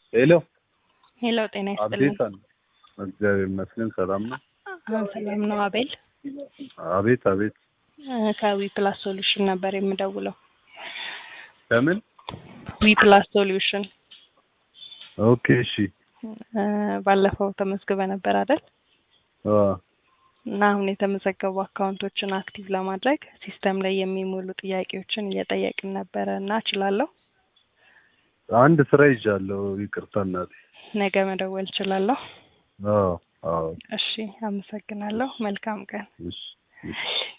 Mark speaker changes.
Speaker 1: ሄሎ
Speaker 2: ሄሎ ጤና ይስጥልኝ።
Speaker 1: አቤት አለ። እግዚአብሔር ይመስገን ሰላም ነው።
Speaker 2: አሁን ሰላም ነው አቤል።
Speaker 1: አቤት አቤት።
Speaker 2: እ ከዊ ፕላስ ሶሉሽን ነበር የምደውለው።
Speaker 1: ከምን?
Speaker 2: ዊ ፕላስ ሶሉሽን
Speaker 1: ኦኬ እሺ።
Speaker 2: እ ባለፈው ተመዝግበ ነበር አይደል?
Speaker 1: አ
Speaker 2: እና አሁን የተመዘገቡ አካውንቶችን አክቲቭ ለማድረግ ሲስተም ላይ የሚሞሉ ጥያቄዎችን እየጠየቅን ነበረ እና እችላለሁ?
Speaker 1: አንድ ስራ ይዣለሁ። ይቅርታ እናቴ።
Speaker 2: ነገ መደወል እችላለሁ?
Speaker 1: አዎ አዎ።
Speaker 2: እሺ አመሰግናለሁ። መልካም ቀን።
Speaker 1: እሺ እሺ